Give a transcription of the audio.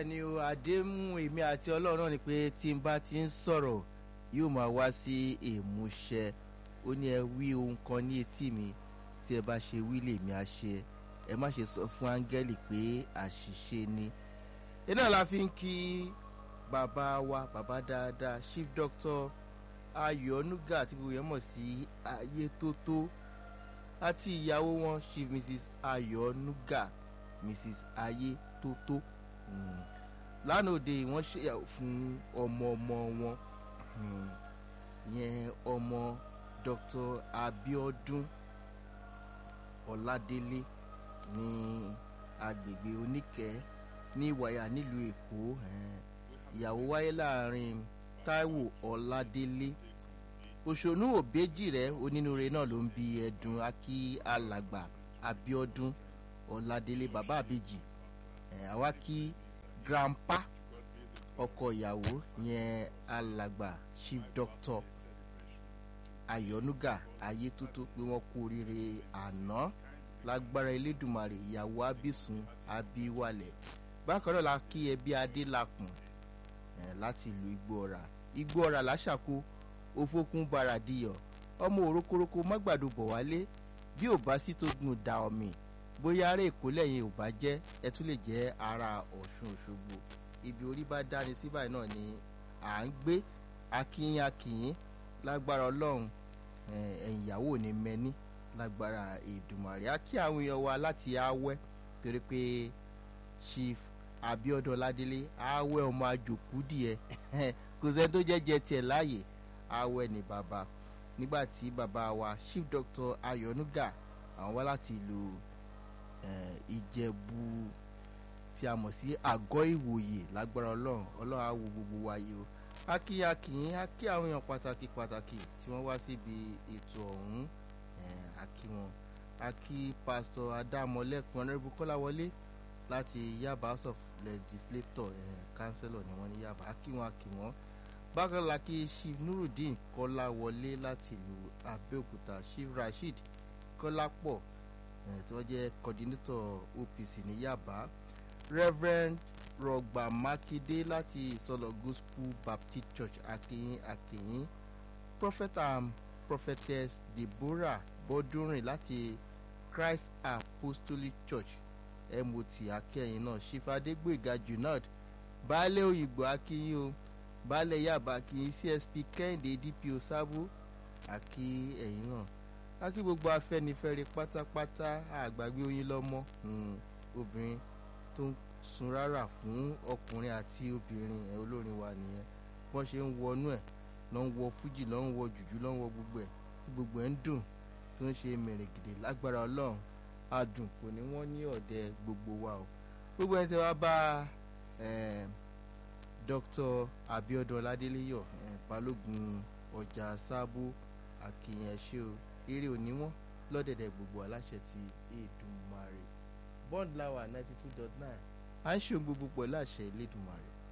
bẹ́ẹ̀ ni o àdéhùn èmi àti ọlọ́run náà ni pé tí n bá ti ń sọ̀rọ̀ yóò máa wá sí ìmúṣẹ ó ní ẹ wí ohun kan ní etí mi tí ẹ bá ṣe wí lèmi á ṣe ẹ má ṣe sọ fún áńgẹ́lì pé àṣìṣe ni iná la fi ń kí bàbá wa bàbá dáadáa chief doctor ayọ̀nùgà àti gbogbo yẹn mọ̀ sí ayé tó tó àti ìyàwó wọn chief mrs ayọ̀nùgà mrs ayé tó tó lánàá òde wọ́n ṣèyàwó fún ọmọ ọmọ wọn yẹn ọmọ dr abiodun ọládélé ní agbègbè oníkẹ́ ní ìwàyà nílùú èkó ìyàwó wáyé láàrin taiwo ọládélé òṣònú òbejì rẹ onínúure náà ló ń bi ẹdùn akí alàgbà abiodun ọládélé bàbá àbèjì àwa kí grandpa ọkọ ìyàwó yẹn alàgbà chief doctor ayọ̀nùgà ayétótó pé wọ́n kú oríire àná lágbára elédùnmarè ìyàwó abisun abiwalẹ̀ bákan náà la kí ẹbí adélakùn láti ìlú igbó ọ̀rà igbó ọ̀rà làṣàkó òfókun baradiyọ̀ ọmọ òrókórókó mágbàdo bọ̀ wálé bí ò bá sí tó gun da ọ̀mì bóyá ará èkó lẹ́yìn ò bá jẹ́ ẹ tún lè jẹ́ ara ọ̀ṣun òṣogbo ibi orí bá dáni síbàá náà ni à ń gbé akínyìn akínyìn lágbára ọlọ́run ẹ̀yìn ìyàwó ní mẹ́ni lágbára ìdùmàrè á kí àwọn èèyàn wa láti awẹ́ torí pé chief abiodun ládélé awẹ́ ọmọ àjòkú díẹ̀ kò sẹ́ni tó jẹ́ jẹ tiẹ̀ láàyè awẹ́ ní bàbá nígbà tí bàbá wa chief doctor ayọ̀nùgà àwọn wá láti ìlú ìjẹ̀bú tí a mọ̀ sí àgọ́ ìwòye lágbára ọlọ́run ọlọ́run á wo gbogbo wa yìí o akí akíyín akí àwọn èèyàn pàtàkì pàtàkì tí wọ́n wá síbi ètò ọ̀hún akí wọn akí pásítọ̀ adámọ̀lẹ́kùn ọ̀nẹ́rẹ́bù kọ́láwọlé láti yaba house of legislator councillor ni wọ́n ní yaba akí wọn akí wọn bákan la kí chief nurudeen kọ́láwọlé láti ìlú abẹ́òkúta chief rasheed kọ́lápọ̀ tí wọ́n jẹ́ coordinator opc ní yaba reverend rọgbà mákindé láti ìsọlọ gospel baptist church akinyin akinyin prophet and prophetess deborah bọ́dúnrìn láti christ apostolic church mot akẹ́yìn náà ṣífàdégbèga junod baálé òyìnbó akínyìn o baálé yaba akínyìn csp kẹ́hìndé dpo sábó akí ẹ̀yìn náà akí gbogbo afẹ́nifẹ́re pátápátá àgbàgbé oyin lọ́mọ obìnrin tó ń sun rárá fún ọkùnrin àti obìnrin ẹ olórin wa nìyẹn wọ́n ṣe ń wọnú ẹ̀ lọ́ ń wọ fújì lọ́ ń wọ jùjú lọ́ ń wọ gbogbo ẹ̀ tí gbogbo ẹ̀ ń dùn tó ń ṣe mèrègìdè lágbára ọlọ́run adùn kò ní wọ́n ní ọ̀dẹ gbogbo wa o gbogbo ẹni tí wàá bá dr abiodun ọládéléyọ balógun ọjà sábó akínyẹn ẹṣẹ o eré òní wọn lọ́dẹ̀dẹ̀ gbogbo aláṣẹ ti èdùmarè bond lawa ninety two dot nine à ń ṣe gbogbo pẹ̀lú àṣẹ ìlédùmarè.